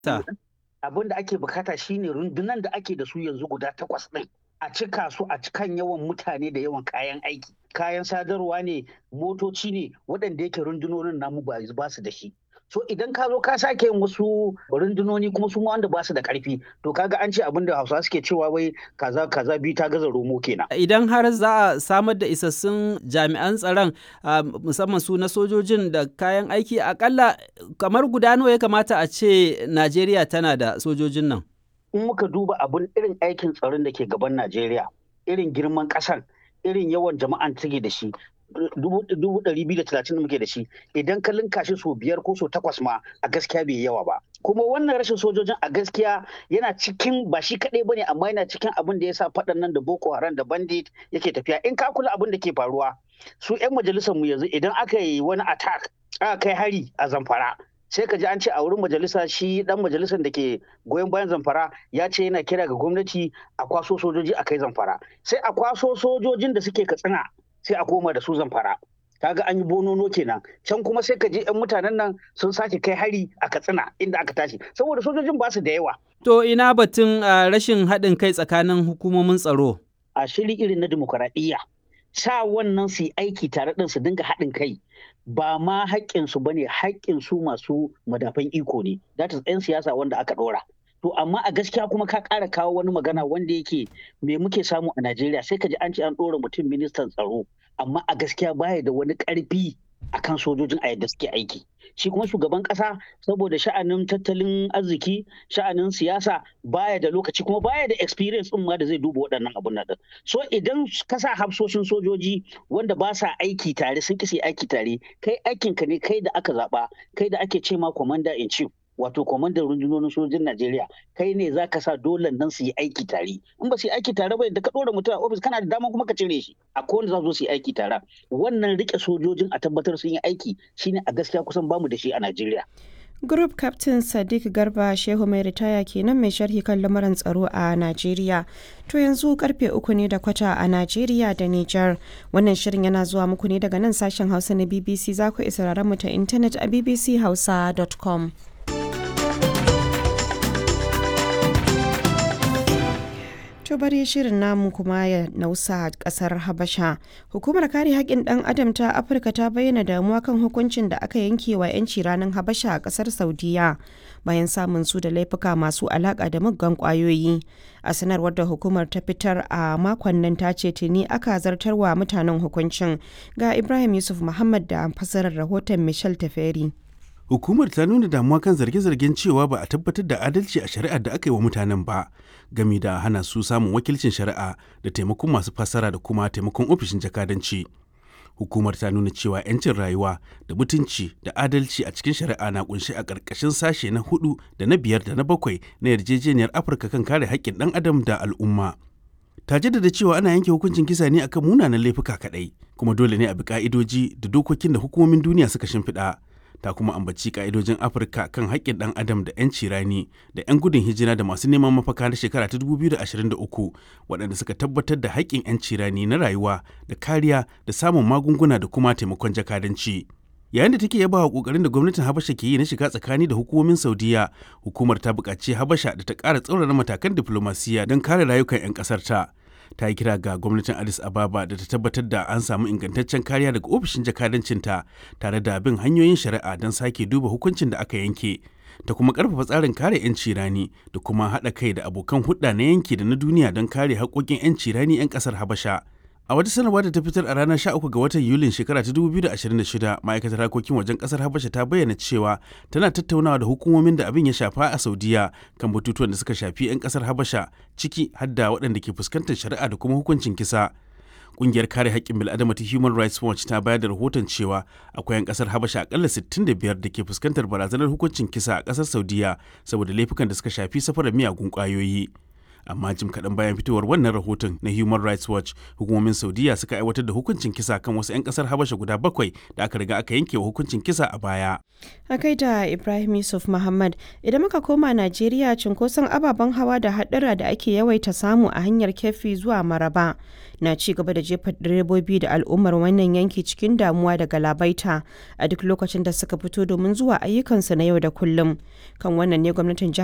Ta. abin da ake bukata shine rundunan da ake da su yanzu guda takwas ɗin a cika su a cikan yawan mutane da yawan kayan aiki kayan sadarwa ne motoci ne waɗanda yake rundunonin namu ba ba su da shi so idan ka zo ka sake yin wasu rundunoni kuma su ma wanda ba su da ƙarfi to kaga an ce abin da hausawa suke cewa wai kaza kaza biyu ta gaza romo kenan Idan har za a samar da isassun jami'an tsaron ah, musamman su na sojojin da kayan aiki akalla kamar guda nawa ya kamata a ce Najeriya tana da sojojin nan. in muka duba abin irin aikin tsaron da ke gaban Najeriya irin girman ƙasan irin yawan jama'an take da shi dubu ɗari biyu da talatin da muke da shi idan ka linka shi sau biyar ko sau takwas ma a gaskiya bai yawa ba kuma wannan rashin sojojin a gaskiya yana cikin ba shi kaɗai bane amma yana cikin abin da ya sa faɗan nan da boko haram da bandit yake tafiya in ka kula abin da ke faruwa su 'yan majalisar mu yanzu idan aka yi wani attack aka kai hari a zamfara sai ka ji an ce a wurin majalisa shi dan majalisar da ke goyon bayan zamfara ya ce yana kira ga gwamnati a kwaso sojoji a kai zamfara sai a kwaso sojojin da suke katsina sai a koma da su zamfara kaga an yi bonono kenan can kuma sai ka je yan mutanen nan sun sake kai hari a katsina inda aka tashi saboda sojojin ba su da yawa To ina batun ah, rashin haɗin kai tsakanin hukumomin tsaro. a shiri irin na dimokuraɗiyya sa wannan su yi aiki tare ɗin su dinga haɗin kai ba ma haƙƙinsu ba ne haƙƙinsu masu madafan iko ne that is 'yan siyasa wanda aka ɗora to amma a gaskiya kuma ka ƙara kawo wani magana wanda yake me muke samu a Najeriya sai ka ji an ce an ɗora mutum ministan tsaro amma a gaskiya baya da wani ƙarfi akan sojojin a yadda suke aiki shi kuma shugaban ƙasa saboda sha'anin tattalin arziki sha'anin siyasa baya da lokaci kuma baya da experience ɗin ma da zai duba waɗannan abun nan ɗin. so idan ka sa hafsoshin sojoji wanda ba sa aiki tare sun kisi aiki tare kai aikinka ne kai da aka zaɓa kai da ake ce ma commander in chief wato kwamandan rundunonin sojojin Najeriya kai ne za ka sa dole nan su yi aiki tare in ba su yi aiki tare ba da ka ɗora mutum a ofis kana da dama kuma ka cire shi a kowane za su yi aiki tare wannan rike sojojin a tabbatar sun yi aiki shine a gaskiya kusan bamu da shi a Najeriya Group Captain Sadiq Garba Shehu mai ritaya kenan mai sharhi kan lamuran tsaro a Najeriya. To yanzu karfe uku ne da kwata a Najeriya da Nijar. Wannan shirin yana zuwa muku ne daga nan sashen Hausa na BBC za ku isa mu ta intanet a bbchausa.com. To bari shirin namu kuma ya nausa kasar Habasha. Hukumar kare haƙƙin ɗan adam ta Afirka ta bayyana damuwa kan hukuncin da aka yanke wa 'yanci ranar Habasha a ƙasar Saudiya bayan samun su da laifuka masu alaƙa da muggan ƙwayoyi. A sanarwar da hukumar ta fitar a makon nan ta ce tuni aka zartarwa mutanen hukuncin ga Ibrahim Yusuf Muhammad da fasarar rahoton Michel Taferi. Hukumar ta nuna damuwa kan zarge-zargen cewa ba a tabbatar da adalci a shari'ar da aka yi wa mutanen ba, gami da hana su samun wakilcin shari'a da taimakon masu fassara da kuma taimakon ofishin jakadanci. Hukumar ta nuna cewa 'yancin rayuwa da mutunci da adalci a cikin shari'a na kunshi a ƙarƙashin sashe na hudu da na biyar da na bakwai na yarjejeniyar Afirka kan kare haƙƙin ɗan adam da al'umma. ta jaddada cewa ana yanke hukuncin kisa ne akan munanan laifuka kaɗai, kuma dole ne a bi ƙa'idoji da dokokin da hukumomin duniya suka shimfiɗa. ta kuma ambaci ka'idojin afirka kan haƙƙin ɗan adam da 'yanci rani da 'yan gudun hijira da masu neman mafaka na shekara ta 2023 waɗanda suka tabbatar da haƙƙin 'yanci rani na rayuwa da kariya da samun magunguna da kuma taimakon jakadanci yayin da take yaba wa ƙoƙarin da gwamnatin habasha ke yi na shiga tsakani da hukumomin saudiya hukumar ta buƙaci habasha da ta ƙara tsaurara matakan diflomasiyya don kare rayukan 'yan ƙasar ta ta yi kira ga gwamnatin addis ababa da ta tabbatar da an samu ingantaccen kariya daga ofishin jakadancinta tare da bin hanyoyin shari'a don sake duba hukuncin da aka yanke ta kuma karfafa tsarin kare 'yanci rani da kuma haɗa kai da abokan hulɗa na yanki da na duniya don kare haƙoƙin 'yanci rani 'yan ƙasar habasha a wata sanarwa da ta fitar a ranar 13 ga watan yulin shekara ta 2026 ma'aikatar harkokin wajen kasar habasha ta bayyana cewa tana tattaunawa da hukumomin da abin ya shafa a saudiya kan batutuwan da suka shafi 'yan kasar habasha ciki har da waɗanda ke fuskantar shari'a da kuma hukuncin kisa Ƙungiyar kare haƙƙin bil'adama ta Human Rights Watch ta bayar da rahoton cewa akwai 'yan ƙasar Habasha akalla 65 da ke fuskantar barazanar hukuncin kisa a ƙasar Saudiya saboda laifukan da suka shafi safarar miyagun ƙwayoyi. amma jim kaɗan bayan fitowar wannan rahoton na human rights watch hukumomin saudiya suka aiwatar da hukuncin kisa kan wasu 'yan ƙasar habasha guda bakwai da aka riga aka yanke wa hukuncin kisa a baya a kai da ibrahim yusuf muhammad idan muka koma najeriya cunkoson ababen hawa da haɗura da ake yawaita samu a hanyar kefi zuwa maraba na ci gaba da jefa direbobi da al'ummar wannan yanki cikin damuwa da galabaita a duk lokacin da suka fito domin zuwa ayyukansu na yau da kullum kan wannan ne gwamnatin